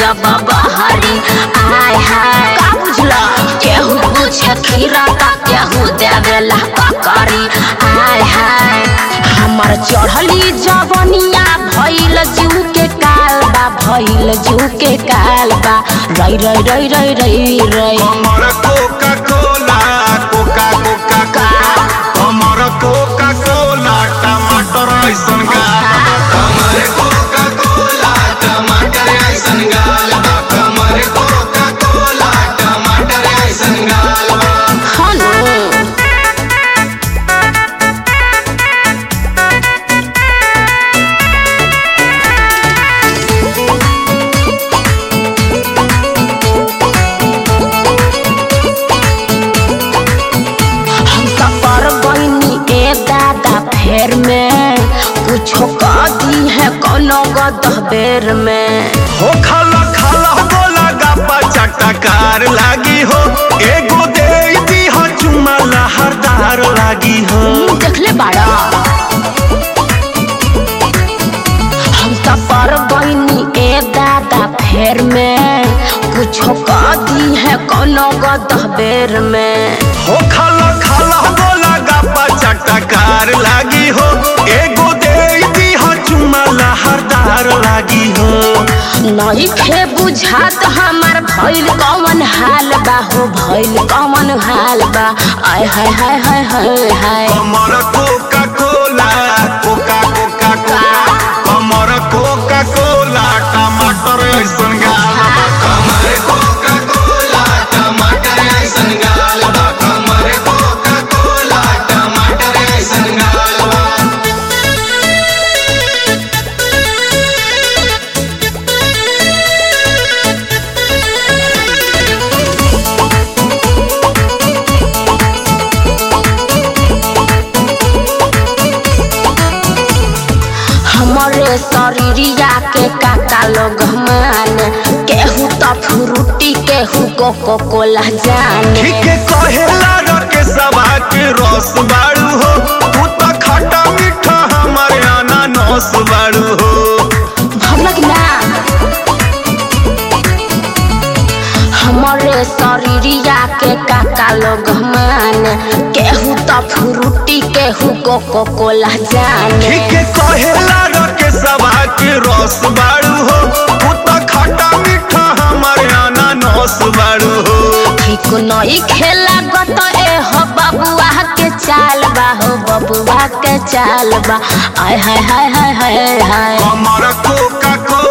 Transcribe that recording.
जब बहरी आय हाय का बुझला केहू पूछे खीरा का केहू देवेला ककरी आय हाय हमर चढ़ली जवनिया भइल जू के काल बा भइल जू के काल बा रई रई रई रई रई रई हमर Coca Cola Coca Coca Coca हमर कोका कोला टमाटर ऐसन गाल हमर कोका कोला टमाटर ऐसन गाल हमर कोका कोला टमाटर ऐसन गाल हनु हम त पर गईनी ए दादा फेर में कुछो कह दी है कोनो गदह बेर में हो खाला खाला बोला गप्पा चटकार लागी हो एगो दे दी हो चुमा लहरदार लागी हो देखले बाड़ा हम त पर गईनी ए दादा फेर में कुछो कह दी है कोनो गदह बेर में हो खाला खाला बोला गप्पा चटकार लागी हो एगो दे दी हो चुमा लहरदार लागी हो नहीं खे बुझात हमार भइल कौन हाल बा हो भइल कौन हाल बा आय हाय हाय हाय हाय हाय हमर Coca Cola Coca Coca Coca हमर कोका कोला टमाटर ऐसन गाल हमर कोका कोला टमाटर ऐसन गाल हमर कोका कोला टमाटर ऐसन गाल हमरे शरीरिया के काका लोग मान केहू तो फ्रूटी केहू कोको कोला जाने ठीक कहेला रके सभा के रस बाड़ू हो तू तो खट्टा मीठा हमारे अनानस बाड़ू हो भमक ना हमरे शरीरिया के काका लोग मान केहू तो फ्रूटी केहू कोको कोला जाने ठीक कहेला रके सभा के रस बाड़ू हो तू तो खट्टा मीठा हमारे अनानस बाड़ू हो ठीक नई खेला गत ए हो बबुआ के चाल बा हो बबुआ के चाल बा आय हाय हाय हाय हाय हाय हमर कोका को